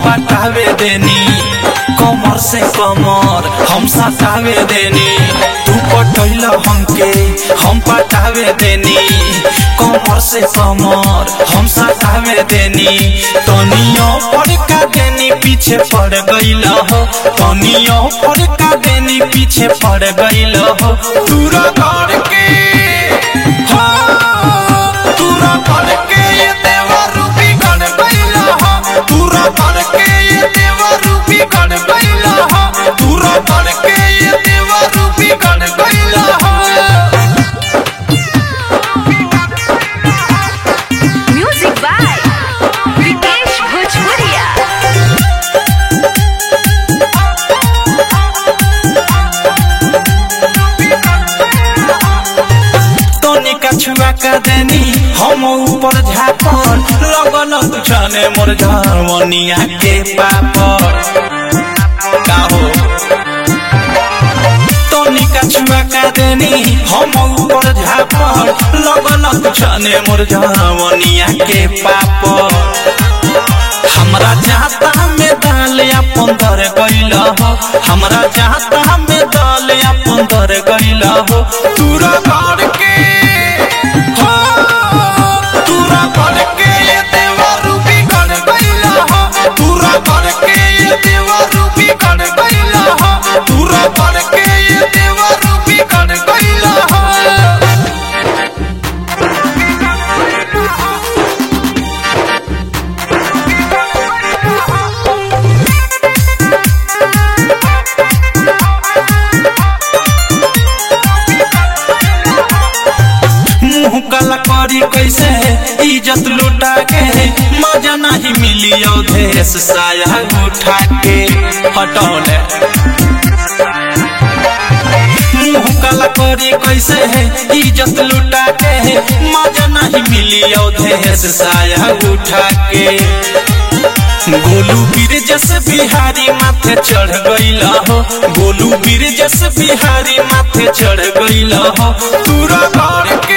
पटावे देनी कमर से कमर हम सटावे देनी तू पटैल हमके हम पटावे देनी कमर से कमर हम सटावे देनी तनियो फड़का देनी पीछे पड़ गईल हो तनियो फड़का देनी पीछे पड़ गईल हो दूरा करके हाँ, दूरा करके ये देवा रूपी गण गईल हो दूरा करके ये देवा रूपी गण गईल हो दूरा करके ये देवा रूपी गण गईल हो Music by Vikesh Bhojpuria. तोनी कछुआ का देनी हम ऊपर झापर लगन तुझने मोर झरवनिया के पापर का हो तोनी कछुआ का देनी हम ऊपर झापर लगन तुझने मोर झरवनिया के पापर हमरा जाता में दाल अपन दर गइल हो हमरा जाता में दाल अपन दर गइल हो तूरा करके हो तूरा करके ये देवा रूपी गण गइल हो तूरा करके ये देवा रूपी गण गइल हो तूरा करके ये देवा रूपी गण गइल हो मुंह काला करी कैसे इज्जत लुटा के मजा नहीं मिली अवधेश साया उठा के हटौले मुंह काला करी कैसे इज्जत लुटा के मजा नहीं मिली अवधेश साया उठा के गोलू वीर जस बिहारी माथे चढ़ गईल हो गोलू वीर जस बिहारी माथे चढ़ गईल हो तूरा घर